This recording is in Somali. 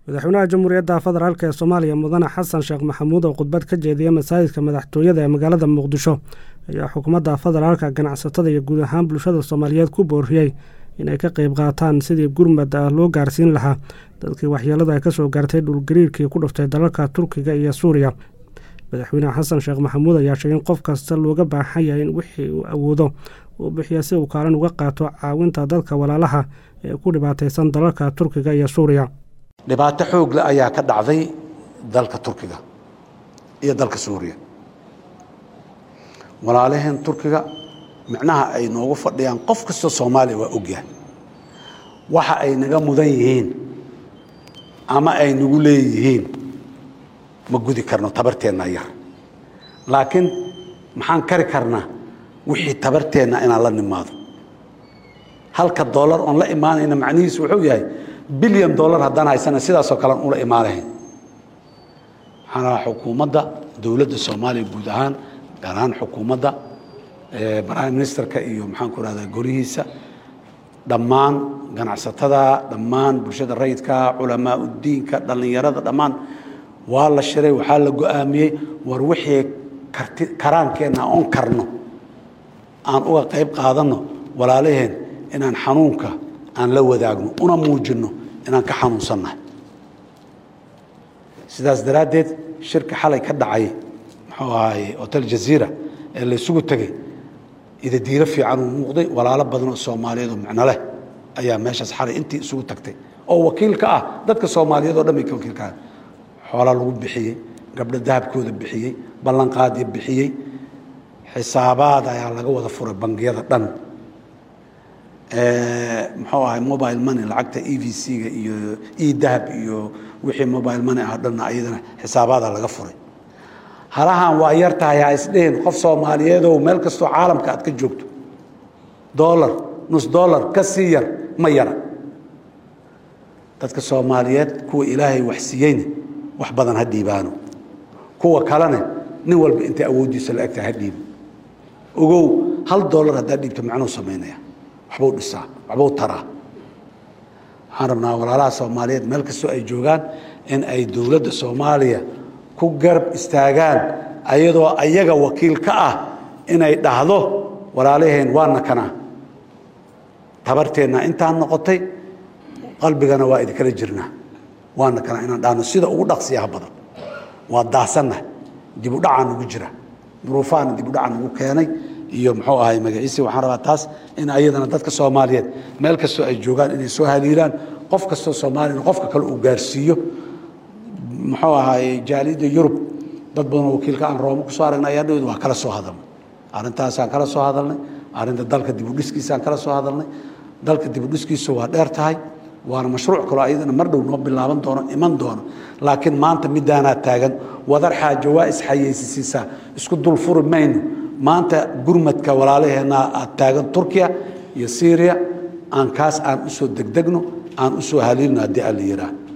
madaxweynaha jamhuuriyadda federaalk ee soomaaliya mudane xasan sheekh maxamuud oo khudbad ka jeediyey masaajidka madaxtooyada ee magaalada muqdisho ayaa xukuumadda federaalka ganacsatada iyo guud ahaan bulshada soomaaliyeed ku booriyey inay ka qayb qaataan sidii gurmad ah loo gaarsiin lahaa dadkii waxyeeladu ay ka soo gaartay dhulgariirkii ku dhuftay dalalka turkiga iyo suuriya madaxweyne xasan sheekh maxamuud ayaa sheegay in qof kasta looga baahan yahay in wixii uu awoodo uu bixiya si uu kaalin uga qaato caawinta dadka walaalaha ee ku dhibaataysan dalalka turkiga iyo suuriya dhibaato xoogle ayaa ka dhacday dalka turkiga iyo dalka suuriya walaalaheen turkiga micnaha ay noogu fadhiyaan qof kastoo soomaaliya waa ogyahay waxa ay naga mudan yihiin ama ay nagu leeyihiin ma gudi karno tabarteenna yar laakiin maxaan kari karnaa wixii tabarteenna inaan la nimaado halka dollar oon la imaanayna macnihiisu wuxuu yahay bilyan dollar haddaan haysana sidaasoo kalean ula imaanahayn waxaan rabaa xukuumadda dowladda soomaaliya guud ahaan gaar ahaan xukuumadda prime ministerka iyo maxaan ku rahdaa golihiisa dhammaan ganacsatada dhammaan bulshada rayidka culamaa udiinka dhallinyarada dhammaan waa la shiray waxaa la go-aamiyey war wixii karti karaankeenna oon karno aan uga qayb qaadanno walaalaheen inaan xanuunka aan la wadaagno una muujinno inaan ka xanuunsannahay sidaas daraaddeed shirka xalay ka dhacay muxuu ahaay hotel jaziira ee la isugu tegey idadiiro fiican uu muuqday walaalo badan oo soomaaliyeed oo micno leh ayaa meeshaas xalay intii isugu tagtay oo wakiil ka ah dadka soomaaliyeed oo dhan bay ka wakiil ka ah xoolaa lagu bixiyey gabdho dahabkooda bixiyey ballanqaadya bixiyey xisaabaad ayaa laga wada furay bangiyada dhan muxuu ahay mobile money lacagta e v c-ga iyo e dahab iyo wixii mobile money ah dhanna ayadana xisaabaada laga furay halahan waa yar tahay ha isdhihin qof soomaaliyeedow meel kastoo caalamka aad ka joogto dollar nus dollar ka sii yar ma yara dadka soomaaliyeed kuwa ilaahay wax siiyeyna wax badan ha dhiibaano kuwa kalena nin walba intay awooddiisa la egtahay ha dhiibo ogow hal dollar haddaa dhiibto macnuu samaynaya waxbuu dhisaa waxbuu taraa waxaan rabnaa walaalaha soomaaliyeed meel kastoo ay joogaan in ay dowladda soomaaliya ku garab istaagaan ayadoo ayaga wakiil ka ah inay dhahdo walaalaheen waana kanaa tabarteenna intaan noqotay qalbigana waa idinkala jirnaa waana kanaa inaan dhahno sida ugu dhaqsiyaha badan waa daasannahay dibudhacaa nugu jira duruufaana dibudhaca nugu keenay iyo muxuu ahay magaciisi waxaan rabaa taas in ayadana dadka soomaaliyeed meel kastoo ay joogaan inay soo haliilaan qof kastoo soomaaliyana qofka kale uu gaarsiiyo muxuu ahaay jaaliyadda yurub dad badanoo wakiilka aan rooma kusoo aragnay ayaa dhawed waa kala soo hadalnay arrintaasaan kala soo hadalnay arrinta dalka dibudhiskiisaan kala soo hadalnay dalka dibudhiskiisu waa dheer tahay waana mashruuc kaloo ayadana mar dhow noo bilaaban doono iman doono laakiin maanta midaanaa taagan wadar xaajo waa isxayeysisiisaa isku dul furi mayno maanta gurmadka walaalaheenna aad taagan turkiya iyo syriya aan kaas aan usoo degdegno aan usoo haliilno haddii aan la yidhaah